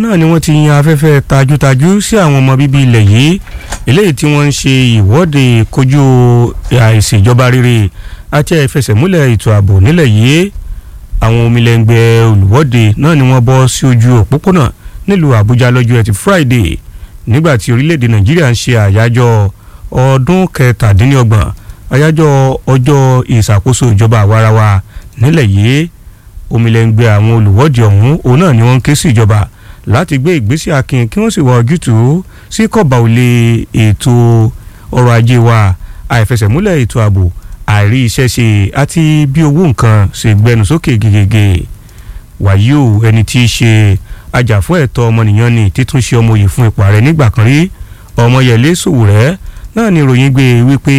náà ni wọ́n ti yan afẹ́fẹ́ tajútajú sí àwọn ọmọ bíbí ilẹ̀ yìí eléyìí tí wọ́n ń ṣe ìwọ́de kojú àìṣèjọba rere àti àìfẹsẹ̀múlẹ̀ ètò ààbò nílẹ̀ yìí àwọn omilẹ̀ngbẹ́ olùwọ́de náà ni wọ́n bọ́ sí ojú òpópónà nílùú àbújá lọ́jọ́ ẹtì friday nígbà tí orílẹ̀-èdè nàìjíríà ń ṣe àyájọ́ ọdún kẹtàdínlọ́gbọ̀n àyájọ́ ọjọ́ ìṣàkóso ìjọba àwarawa nílẹ̀ yìí omilẹ̀ngbẹ́ àwọn olùwọ́de ọ̀hún òun náà ni wọ́n ń ké sí ìjọba láti gbé ìgbésẹ̀ akin kí wọ́n sì wá ojútùú sí kọ̀bà òlé ètò ọrọ̀ ajé wa àìfẹsẹ̀múlẹ̀ ètò ààbò àìrí iṣẹ́ ṣe àti bí owó nǹkan ṣe gbẹnu sókè gègègè wàyí o ẹni tí í ṣe ajàfún ẹ̀tọ́ ọmọnìyàn ni títún ṣe ọmọ òye fún ipò ààrẹ nígbà kan rí ọmọyẹlé sòwòrẹ́ náà ni ìròyìn gbé wípé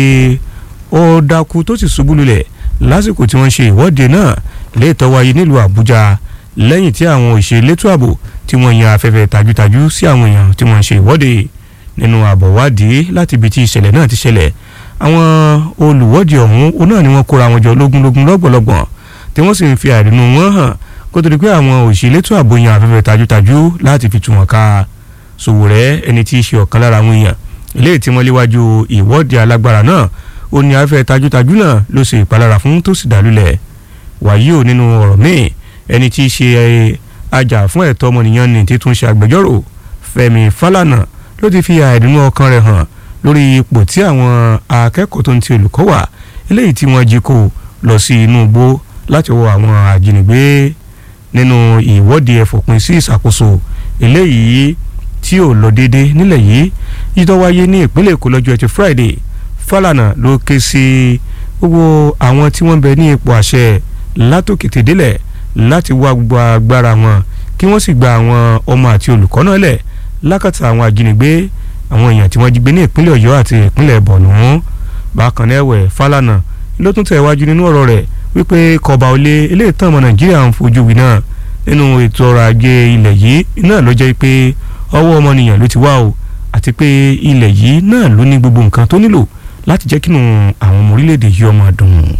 ó dákú tó sì ṣubú lulẹ̀ lásìkò tí wọ́n ṣe ìwọ́de náà léètọ́ wáyé nílùú àbújá lẹ́yìn tí àwọn òṣèlétò ààbò tí wọ́n yan afẹ́fẹ́ tajútajú sí àwọn èèyàn tí wọ́n ń ṣe ìwọ́de nínú àbọ̀wádìí láti ibi tí ìṣẹ̀lẹ̀ náà ti ṣẹlẹ̀ àwọn olùwọ́de ọ̀hún òun náà ni wọ́n kóra wọn jọ lógúnlógún lọ́gbọ̀lọ́gbọ̀n tí wọ́n sì ń fi àìrínú wọn hàn kó tó di pé àwọn òṣèlétò ààbò yan afẹ́fẹ́ tajútajú láti fi tú wọn ká Sòwòrẹ́ ẹni tí í ṣe ọ̀kan lára àwọn èèyàn eléyìí tí wọ́n léwájú ìwọ́de alágbára náà ó ní afẹ́fẹ́ tajútajú náà ló ṣe ìpalára fún tó sì dálúlẹ̀ wàyí ò nínú ọ̀rọ̀ míì ẹni tí í ṣe ajá fún ẹ̀tọ́ ọmọnìyàn ní títún ṣe agbẹjọ́rò Fẹ́mi Fálànà ló ti fi àìdùnnú ọkàn rẹ̀ hàn lórí ipò tí àwọn akẹ́kọ̀ọ́ tó ń ti olùkọ́ wà eléyìí tí wọ́n jí kó lọ sí inú igbó láti wọ àwọn ajínigbé nínú ìwọ́de ẹ̀fọ̀pin sí ìṣàkóso eléyìí tí ò lọ déédéé nílẹ̀ yìí yíyọ́ wáyé ní ìpínlẹ̀ Èkó lọ́jọ́ ẹtì Friday Fálànà ló ké sí gbogbo àwọn tí wọ́n bẹ ní ipò àṣẹ látòkété délẹ̀ láti wá gbogbo agbára wọn kí wọ́n sì gba àwọn ọmọ àti olùkọ́ náà lẹ̀ lákàtà àwọn ajínigbé àwọn èèyàn tí wọ́n jí gbé ní ìpínlẹ̀ Ọ̀yọ́ àti ìpínlẹ̀ Borno bákan náà ẹ̀wẹ̀ Fálànà ló tún tẹ̀ wájú nínú ọ̀rọ̀ rẹ̀ wípé kọba olè eléyìí tán ọmọ Nàìjíríà ń fojú wí náà nínú ètò ọrọ̀ ajé ilẹ̀ yìí náà ló jẹ́ pé ọwọ́ ọmọnìyàn ló ti wá o àti pé ilẹ̀ yìí náà ló ní gbogbo nǹkan tó nílò láti jẹ́ kínú àwọn ọmọ orílẹ̀-èdè yìí ọmọ dùn.